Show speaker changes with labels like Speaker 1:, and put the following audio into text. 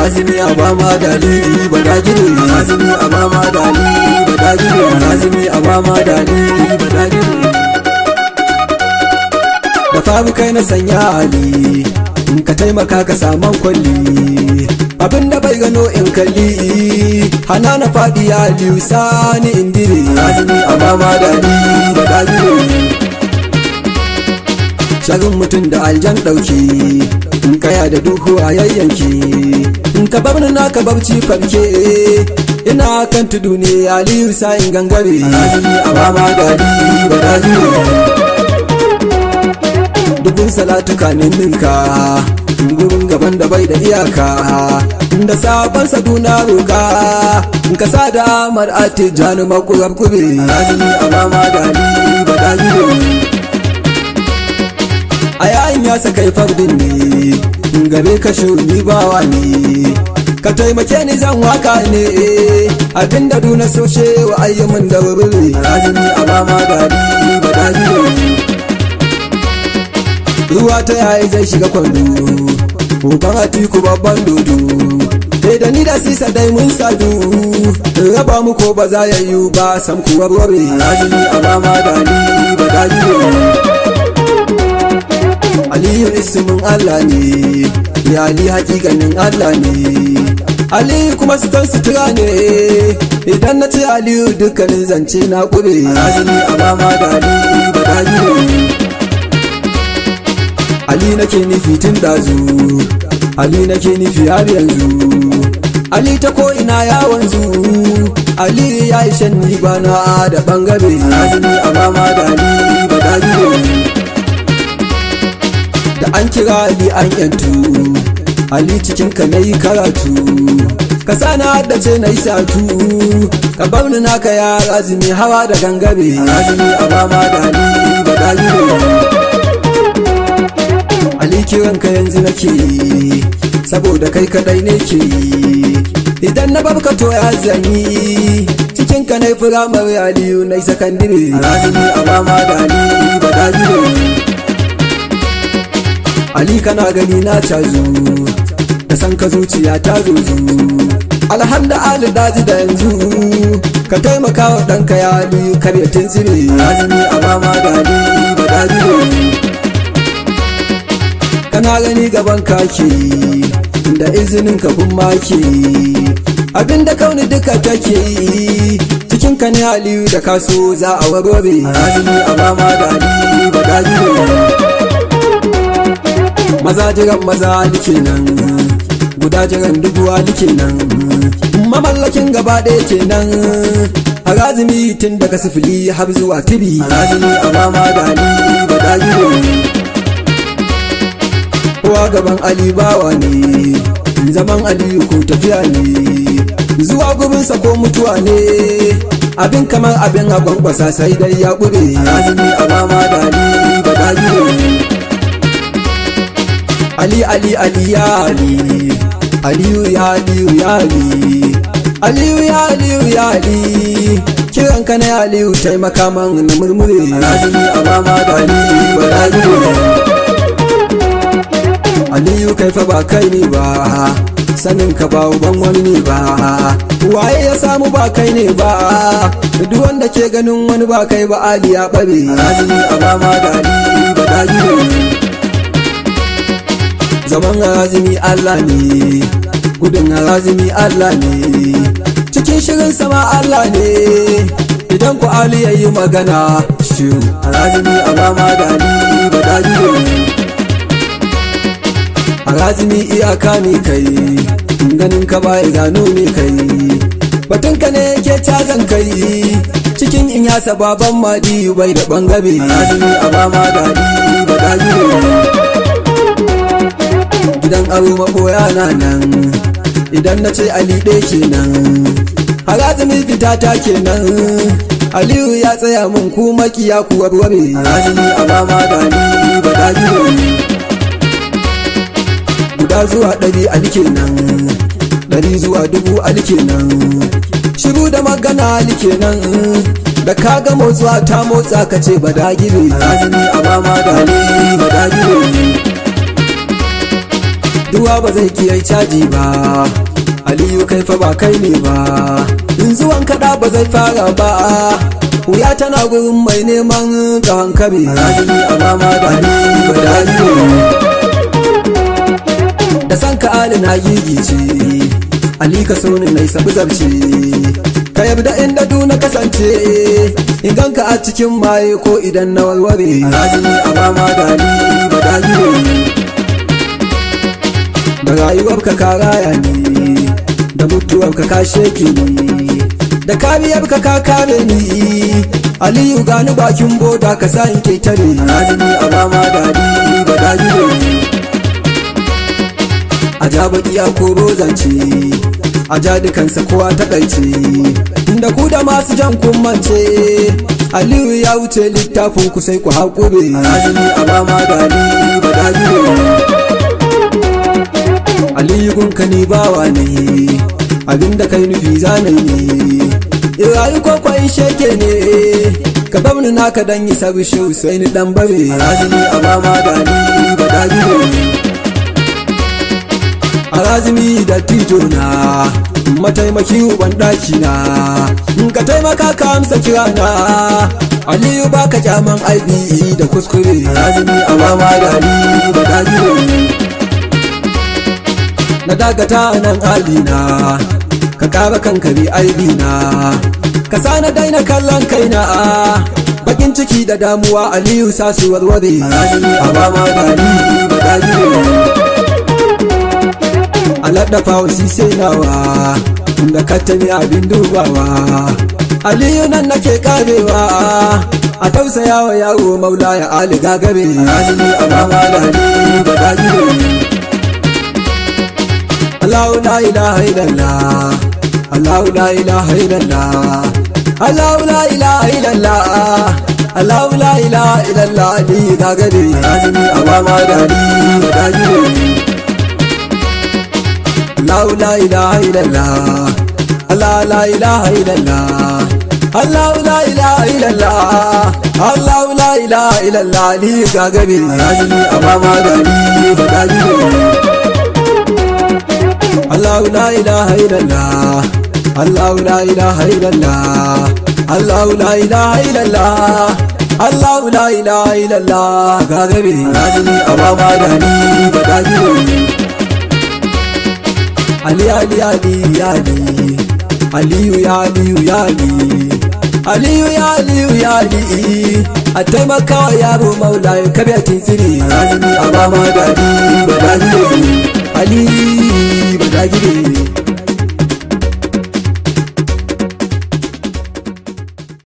Speaker 1: Razumi a ba ma dalili ba da gire Razumi a ba ma dalili ba da gire Razumi a ba ma dalili ba da gire Da faru kai na sanya ali in ka taimaka ka saman kwalli abin da bai gano in kalli hana na faɗi ya liyu sani indire Razumi a ba ma dalili ba da gire shagun mutum da aljan ɗauki in kaya da duhu a yayyanki in ka bar na ka barci farke ina kan tudu ne aliyu sa'in gangare azumi a bama gari ba daji dubun salatu kanin ninka gurin gaban da bai da iyaka da sabon saduna roka in ka sa da amar ati jani makurar kube azumi a bama gari ba daji a yayin ya saka fardin ne gare ka shuni bawa ne ka taimake ni zan waka ne abinda duna soshe wa ayyamin da wuri razumi a mama gari ba daji ruwa ta yayi zai shiga kwando Uban atiku babban dodo Dai da ni da sisa dai mun sadu Raba mu ko ba za ya yi ba sam kuwa warware Razumi a mama gari ba daji Aliyu ismin Allah ne, ya Ali hakikanin Allah ne. Aliyu kuma sutan sutura ne, idan na ce Aliyu dukkanin zance na ƙure. Azumi a mama da Ali ba daji Ali nake nufi tun dazu, Ali nake nufi har yanzu. Ali ta ko ina ya wanzu, Ali ya yi shan ni bana da bangare. Azumi a mama da Ali ba daji da an kira Ali an yantu Ali cikin ka nayi karatu ka sana haddace na satu ka bar ni naka ya azumi hawa da gangare azumi a mama da Ali ba Ali kiran ka yanzu nake saboda kai kadai ne ke idan na barka to ya zanyi cikin ka nai firamare aliyu nai sakandire azumi a mama da Ali ba Ali kana gani na cazu da san ka zuciya ta zuzu alhamda ali daji da yanzu ka taimaka wa ɗanka ya ali karya tinsire azumi a mama da ali ba daji kana gani gaban kake da izinin ka kun make abinda kauni duka take yi cikin ka ne aliyu da kaso za a warware azumi a mama da ali ba daji maza jiran maza like nan guda jiran dubu like nan mamallakin gaba ɗaya kenan harazimi tun daga sifili har zuwa tibi harazimi a mama da ali ba daji kowa gaban ali bawa ne zaman aliyu ko tafiya ne zuwa gurinsa ko mutuwa ne abin kamar abin a gwangwasa sai dai ya ƙure harazimi a mama da ali ba daji Ali Ali Ali ya Ali Aliyu ya Aliyu ya Ali Aliyu ya Aliyu ya Ali kiran ka na Aliyu taimaka man na murmure Razumi a mama da Ali ba Aliyu kai fa ba kai ne ba sanin ka ba uban wani ne ba waye ya samu ba kai ne ba duk wanda ke ganin wani ba kai ba Ali ya bare Razumi a mama da Ali ba zaman harazimi Allah ne gudun harazimi Allah ne cikin shirin sama Allah ne idan ku Ali ya yi magana shiru harazimi a mama da Ali ba daji harazimi iyaka ne kai ganin ka ba gano ne kai batun ka ne ke cazan kai cikin in yasa baban madi bai da bangare harazimi a mama da Ali ba daji gidan aro maboya na nan idan na ce ali ɗaya kenan harazumi fita ta kenan aliyu ya tsaya mun ku makiya ku warware harazumi a mama da ali ba daji guda zuwa ɗari ali kenan ɗari zuwa dubu ali kenan shiru da magana ali kenan da ka ga motsuwa ta motsa ka ce ba dagire harazumi a mama da ali ba dagire duk ruwa ba zai kiyai caji ba aliyu kai fa ba kai ne ba in zuwan kaɗa ba zai fara ba wuya tana gurin mai neman ka hankali razumi a mama da ni ba da da san ka ali na gigice ali ka so ni na sabu zarce ka yabda inda du na kasance in ganka a cikin maye ko idan na warware razumi a mama da ni ba da da rayuwar ka ka raya ni da mutuwar ka ka sheke ni da kariyar ka ka kare ni aliyu gani bakin boda ka sa in ketare razumi a mama da ni ba da a ja bakiya ko rozance a ja dukansa kowa ta ɗaice inda ku da masu jan kummance aliyu ya wuce littafin ku sai ku haƙure azumi a ba ma gani ba dagire aliyu gunka ni bawa ne abinda kai nufi zanayi ne irayi kwakwai sheke ne ka bar ni naka dan yi sabi shi sai ni dan bare azumi a ba ma gani ba dagire Arazimi da tijo na mataimaki uban daki na in ka taimaka ka amsa kira na Aliyu baka kyaman aibi da kuskure Arazimi a mama da ni ba dagire na dagata nan alina ka kara kanka bi aibi na ka sa na daina kallon kaina bakin ciki da damuwa Aliyu sa su warware Arazimi a mama da ni ba dagire alaɗafa wasi sai nawa da ka tabi abin dubawa aliyu nan nake karewa a tausaya wa yaro maula ya ali gagare azumi a mama da ni ba dagire Allahu la ilaha illallah Allahu la ilaha illallah Allahu la ilaha illallah Allahu la ilaha illallah ni gagare azumi a mama da ni ba dagire Allah la ilaha illallah Allah la ilaha illallah Allah la ilaha illallah Allah la ilaha illallah ni gagabe azumi amma da ni ba dagire Allah la ilaha illallah Allah la ilaha illallah Allah la ilaha illallah Allah la ilaha illallah gagabe azumi amma da ni ba dagire Ali Ali Ali Ali Aliyu ya Aliyu ya Ali Aliyu ya Aliyu ya Ali a taimaka wa yaro maula ya kabe a tinsiri azumi a ba ma dadi ba dagire Ali ba dagire